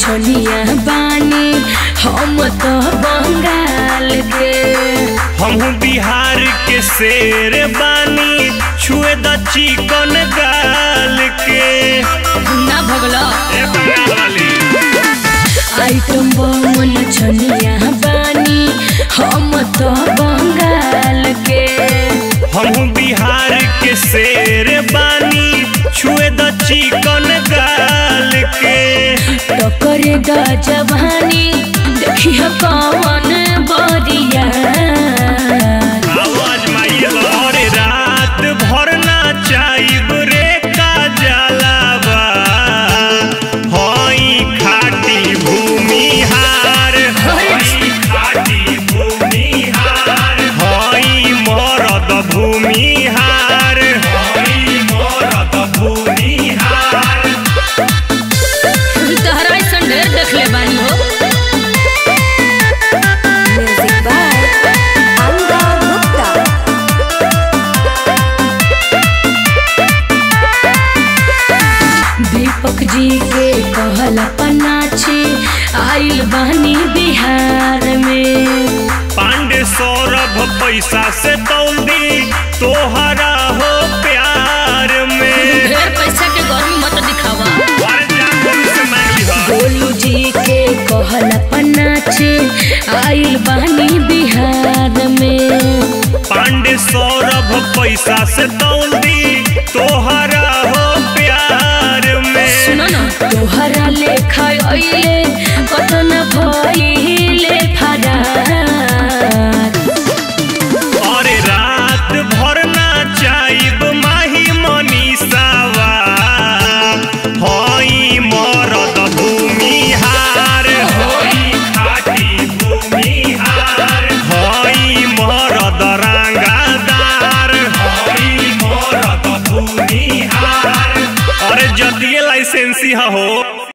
छनिया बानी हम तो बंगाल के हमहू बिहार के शेर बानी छुए द चिकन गाल के ना भगलो ए बंगाल वाली आइटम बमन छनिया बानी हम तो बंगाल के हमहू बिहार के शेर बानी छुए द चिकन गाल के टकर गजवानी देखी कौन बरिया आवाज माइल और रात भर नाचाइब रे का जलावा हई खाटी भूमिहार हई खाटी भूमिहार हई मरद भूमिहार हई मरद भूमिहार तहरा ऐसन ढेर देखले बानी हो Music by Anga Gupta. दीपक जी के कहल पनाछे आइल बानी बिहार में पांडे सौरभ पैसा से तौल दी तोहरा हो प्यार में ढेर पैसा के गर्मी मत दिखावा और जागो से मांग ली हो। गोलू जी के कहल पनाछे आइल बानी बिहार में पांडे सौरभ पैसा से तौल दी तोहरा हो प्यार में सुनो ना तोहरा लेखा अइले कतन भइले फरार और रात भर नाचाइब माही मनीषावा हई मरद भूमिहार हई खाटी भूमिहार हई मरद रंगादार हई मरद भूमिहार अरे जतिये लाइसेंसी हो